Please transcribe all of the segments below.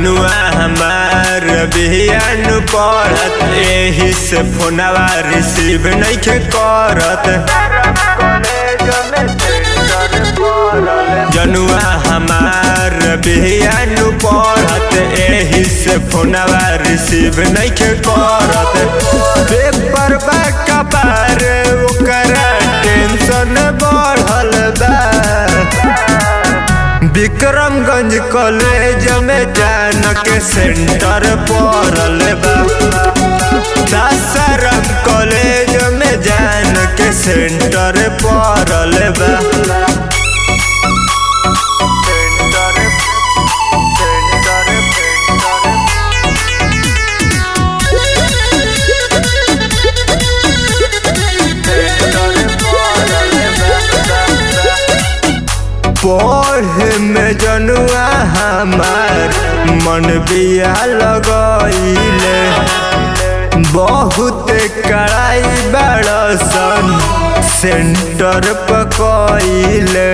जनुआ हमार बिहान पड़त एही से फोनवा रिसीव नइखे करत जनुआ हमार बिहान पड़त एही से फोनवा रिसीव नइखे करत पेपर बा कपार ओकरा टेंशन बढ़ल बा विक्रमगंज कॉलेज में जान के सेंटर पड़ल बा सासाराम कॉलेज में जान के सेंटर पड़ल बा पढ़े में जनुआ हमार मन बिया लगैले बहुत कड़ाई बड़सन सेंटर पकैले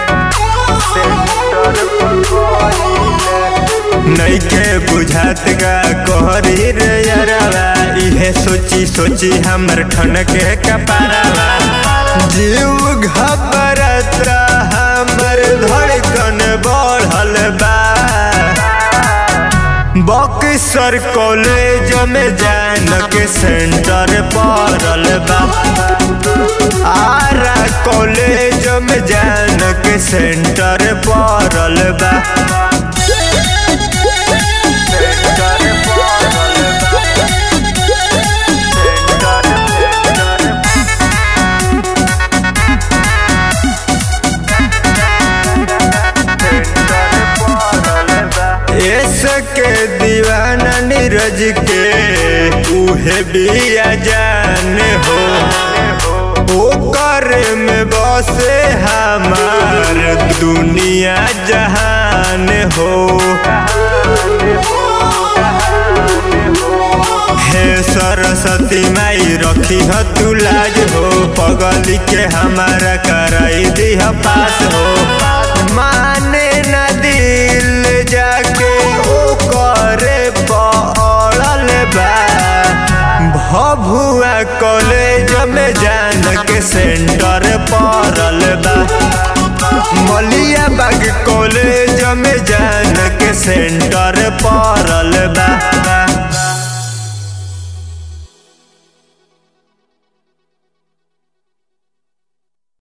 नइखे बुझात का कहरी रे यारवा इहे सोची सोची हमर ठनके कपारवा जीव घबरता हमर धड़कन बढ़ल बा बक्सर कॉलेज में जान के सेंटर पड़ल बा आरा कॉलेज में जान के सेंटर पड़ल बा के दीवाना नीरज के उहे बिया जान हो ओकर में बसे हमार दुनिया जहान हो हे सरस्वती माई रखी ह तू लाज हो पगली के हमारा कराई दी पास हो माने न दिल जाके ओ करे पड़ल बा भभुआ कॉलेज में जान के सेंटर पड़ल बा मलिया बाग कॉलेज में जान के सेंटर पड़ल बा